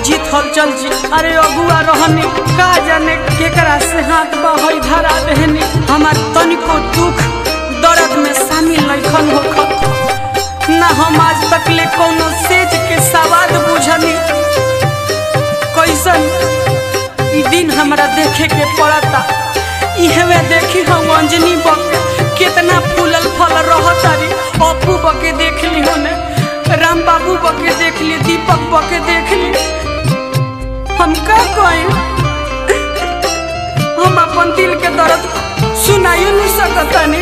अजीत हलचल जी अरे अगुआ रहनी का जाने केकरा से हाथ बहई धरा देहनी हमार तनिको दुख दर्द में शामिल लखन होखत ना हम आज तक ले कोनो सेज के सवाद बुझनी कैसन ई दिन हमरा देखे के पड़ता इहवे देखी हम अंजनी बक कितना फूलल फल रहतारी अपू बके देख ली होने राम बाबू बके देख ली दीपक बके देख ली हम का कहें हम अपन दिल के दर्द सुनाइयो नहीं सकतानी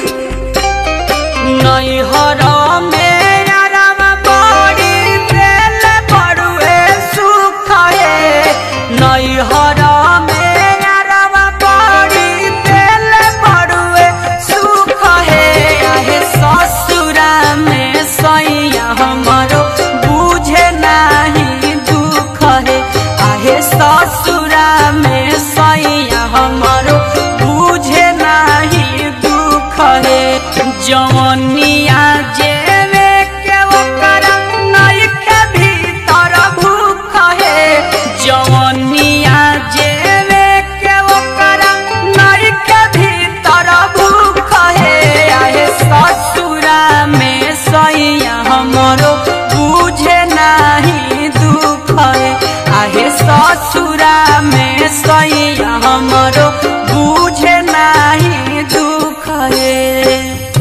नहीं हरा मेरा राम बड़ी दिल बड़ुए सुख है नहीं हरा मेरा राम बड़ी दिल बड़ुए सुख है आहे ससुरा में सैया हमारो बुझे नहीं दुख है आहे ससुरा में सैया हमारो बुझे नहीं दुख है जवनिया जेवे के ओकरा नइखे भीतर भूख है जवनिया जेवे के ओकरा नइखे भीतर भूख है आहे ससुरा में सैया हमरो बुझे नहीं दुख है आहे ससुरा में सैया हमरो बुझे नहीं दुख है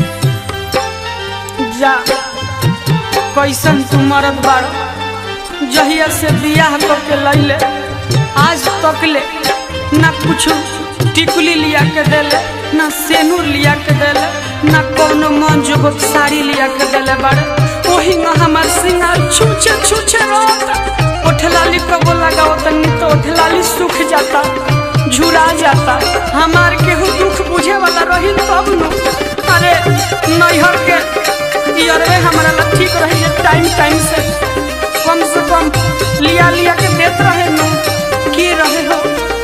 जा कैसन तू मरद बाड़ो जहिया से बियाह करके लैले आज तक ले ना कुछ टिकुली लिया के देले ना सेनूर लिया के देले ना कोनो मन जोगत साड़ी लिया के देले बाड़े ओही में हमार सिंगार छूछे छूछे रहता ओठलाली कबो लगाओ तनी तो ओठलाली सूख जाता झुरा जाता हमार केहू दुख बुझे वाला रही तब न अरे नैहर के इयरवे हमारा ला ठीक रही है टाइम टाइम से कम से कम लिया लिया के देत रहे न की रहे हो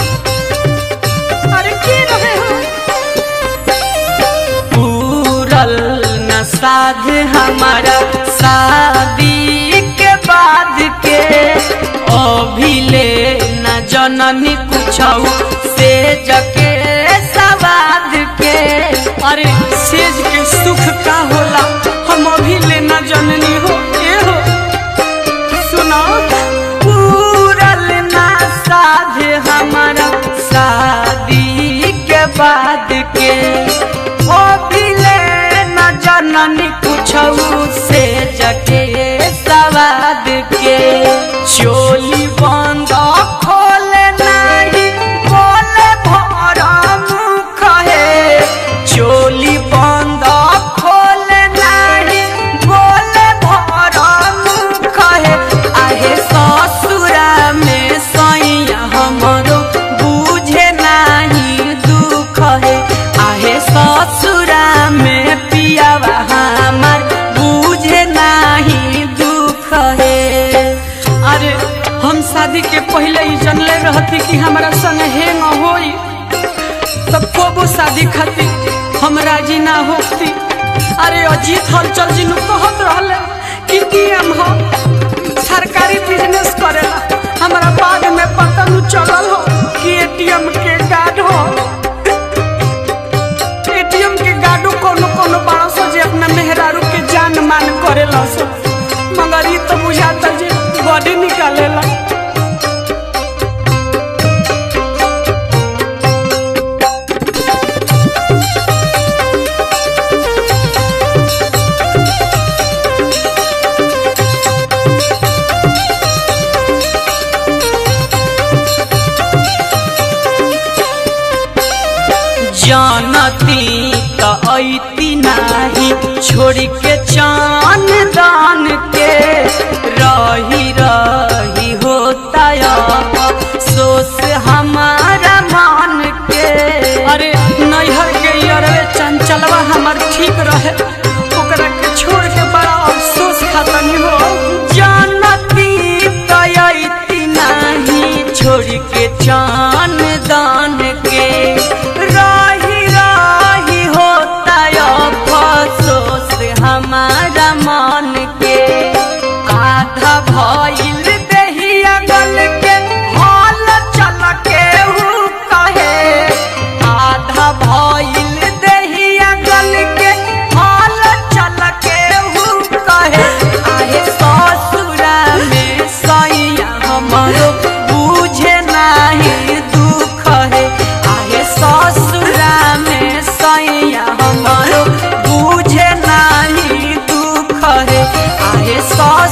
अरे की रहे हो पूरल न साध हमारा शादी के बाद के अभी ले न जननी कुछ से जके सवाद के अरे सेज के सुख का होला हम अभी ले न जननी हो ए हो सुनो पूरल ना साध हमारा शादी के बाद के ओ बिले न जननी कुछऊ से जके सवाद के चोली बंद खोले नहीं बोले भरा मुख है चोली बंद खोले नहीं बोले भरा मुख है आहे ससुरा में सैया हमरो बुझे नहीं दुख है आहे ससुरा में पियावा हमार बुझे नहीं दुख है अरे हम शादी के पहले ही जनले रहती कि हमारा संग हेंग होई तब कोबो शादी खाती हम राजी ना होती अरे अजीत हलचल जी नु कहत रहले कि डीएम हो सरकारी बिजनेस करेला हमारा बाद में पता नु चलल हो कि एटीएम के गार्ड हो एटीएम के गार्डो कोनो कोनो बड़ा सो जे अपना मेहरारू के जान मान करेला सो मगर ई तो बुझाता जे बॉडी निकालेला जानती त ऐती नाही छोड़ के चान दान के रही रही होता सोस हमारा मान के अरे नैहर के अरे चंचलवा हमार ठीक रहे ओकरा के छोड़ के बड़ा अफसोस खतनी हो जानती त ऐती नाही छोड़ के चान दान के राही राही होता अफसोस हमारा मन के आधा भइल देहिया गल घरे आहे सौ